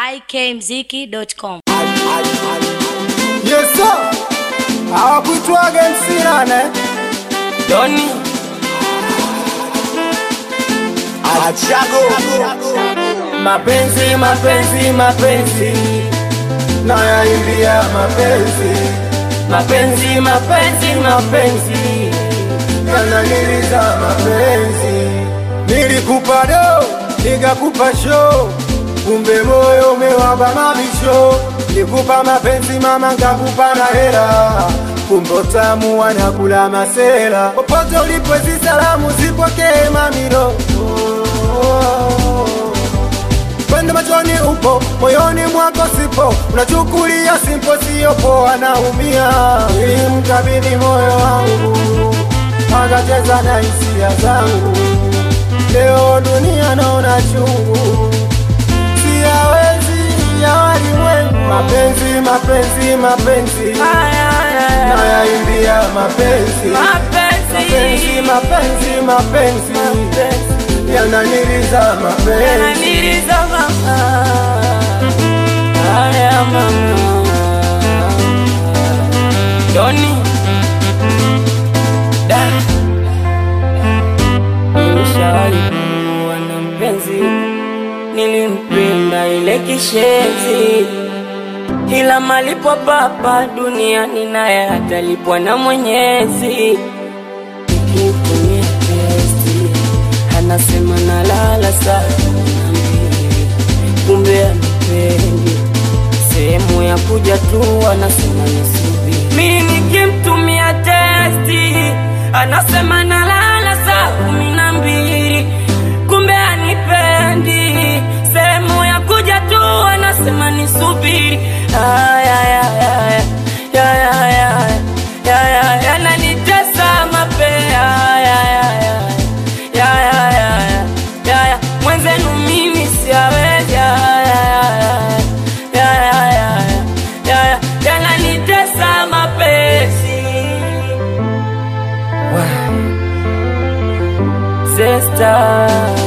ikmziki.com. Yes sir. Hawakuitwaga MC nane. Doni Achago. Mapenzi, mapenzi, mapenzi. Nayaimbia mapenzi. Mapenzi, mapenzi, mapenzi. Yananiliza mapenzi. Nilikupa do, nikakupa show. Kumbe moyo umewaba mabisho. Nikupa mapenzi mama, nkakupa na hela. Kumbe utamu wanakula masela. Popote ulipo hizi salamu zipokee mamiro. Pende machoni upo, moyoni mwako sipo, unachukulia simpo, sio poa, naumia. Nilimkabidhi moyo wangu, akacheza na hisia zangu. Leo dunia naona chungu, siyawezi ya walimwengu. Mapenzi, mapenzi, mapenzi, nayaimbia mapenzi, mapenzi, mapenzi, mapenzi, yananiliza mapenzi. yananiliza mama, haya mama, Doni da nilishawahi kuwa na mpenzi, nilimpenda ile kishenzi, ila malipo papa duniani naye atalipwa na Mwenyezi. Nikimtumia testi anasema nalala saa kumi na mbili, kumbe anipendi. Sehemu ya kuja tu anasema nisubiri. Mimi nikimtumia testi anasema nalala saa kumi na mbili, kumbe anipendi. Sehemu ya kuja tu anasema nisubiri. Aya, aya, aya, aya, aya, aya, aya, yananitesa mapea aya, aya, aya ya ya ya ya ya mwenzenu mimi siawezi ya ya ya ya ya ya ya yananitesa mapenzi Wa- Zesta